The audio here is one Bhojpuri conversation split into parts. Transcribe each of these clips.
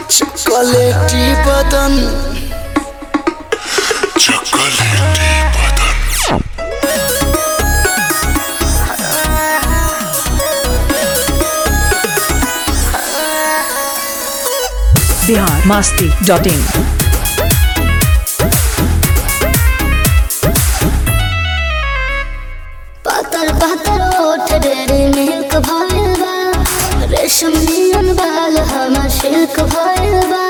চকলেটি বদন চকলেটি বাদন बिहार मास्ती डॉट इन पातर पातर ओठ डेरे मिल्क भइल बा रेशम नियन बाल हमर सिल्क भइल बा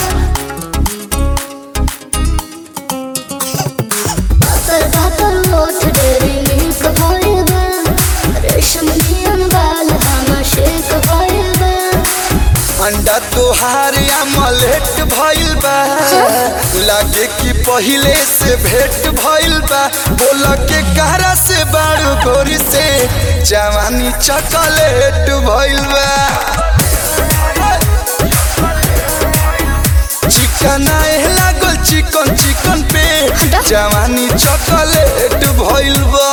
पातर पातर ओठ डेरे मिल्क भइल बा रेशम नियन बाल हमर सिल्क भइल बा अंडा तोहार अमलेट भइल बा लागे कि पहिले से भेंट भइल बा बोल के कहरा से बारू गोरी से जवानी चॉकलेट भइल बा चिकन आए लागल चिकन चिकन पे जवानी चॉकलेट भइल बा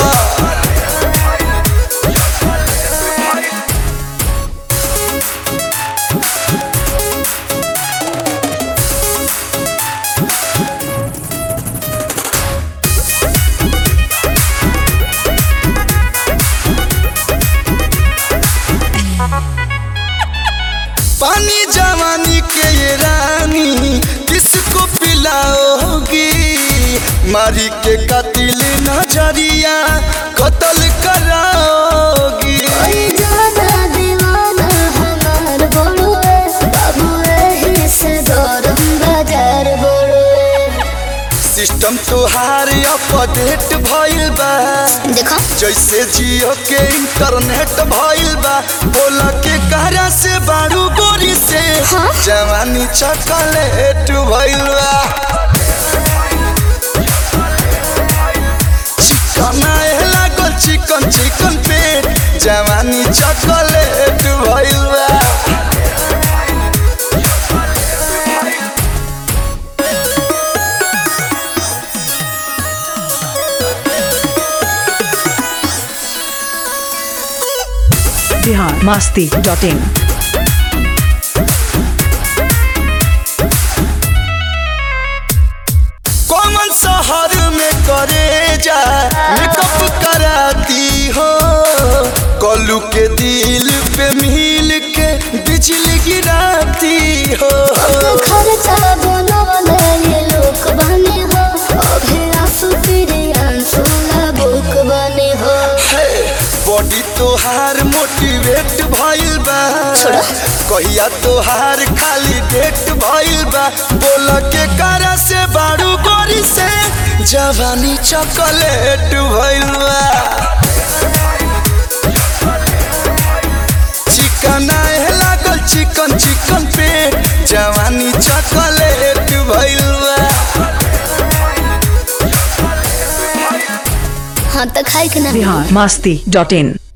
पानी जवानी के ये रानी किसको पिलाओगी मारी के कतिल नजरिया कत्ल कराओगी ओई जादा दीवाना हमार बड़ुए बाबू एही से गरम बाजार बड़ुए सिस्टम तोहार अपडेट भइल बा देखो जैसे जियो के इंटरनेट भइल बा बोल के कहरा से बारू गोरी से हाँ? जवानी चॉकलेट भइल बा चिकन आए लागल चिकन चिकन पेट जवानी चॉकलेट भइल बा बिहार मास्ती डॉट इन कौन शहर में करे जा मेकअप कराती हो कलू के दिल पे मिल के बिजली गिराती हो खर्चा बनवले ये लोक बने हो अभी आंसू तेरे आंसू बुक बने हो बॉडी तोहार मोटिवेट भइल बा छोड़ा। कहिया तोहार खाली डेट भइल बा बोल के करा से बारू गोरी से जवानी चॉकलेट भइल बा चिकन आए लागल चिकन चिकन पे जवानी चॉकलेट भइल बा हाँ तो खाई के ना बिहार मास्ती डॉट इन